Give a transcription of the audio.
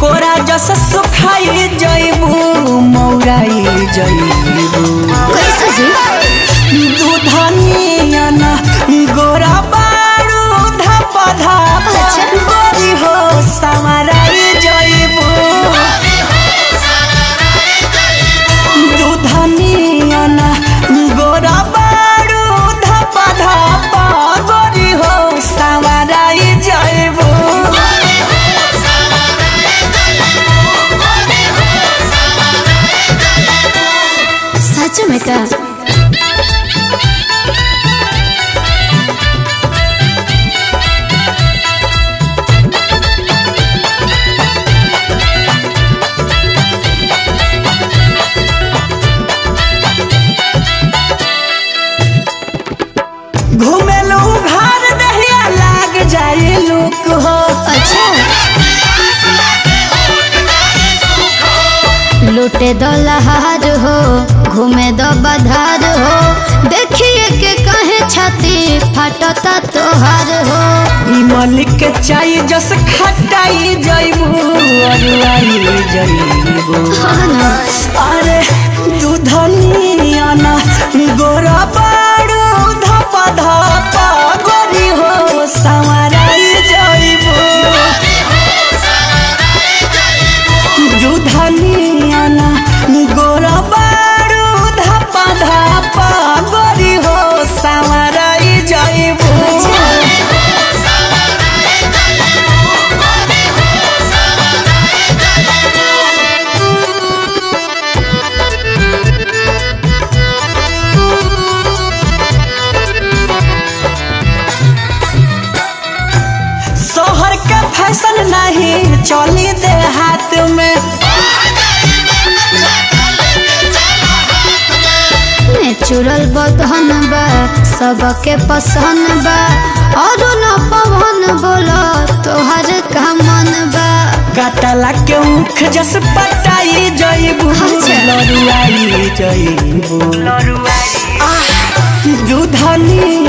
कोरा जस सुखाई जइबू मौराई जइबू कैसे जी दूधनिया ना गोरा बारू धप धप अच्छा। गोरी हो समाराई जइबू दूधनिया ना गोरा बारू धप धप गोरी हो समाराई जइबू सच में का घुमेलू घर दहिया लाग जाए लोक हो अच्छा लूटे दो लहार हो घूमे दो बधार हो देखिए के कहे छाती फाटता तोहार हो ई मलिक के चाय जस खटाई जइबू अरुआई जइबू हाँ ना अरे दूधनिया ना गोरा बारू धप धप गोरी हो संवराई जइबू दूधनिया ना गोरा बारू धप धप गोरी हो संवराई जइबू शहर के फैशन नहीं चली दे हाथ में नेचुरल बदहन बा सबके पसंद बा और न पवन बोलो तोहर का मन बा काटला के मुख जस पटाई जइबू अच्छा। लरुआई जइबू आह, दूधनी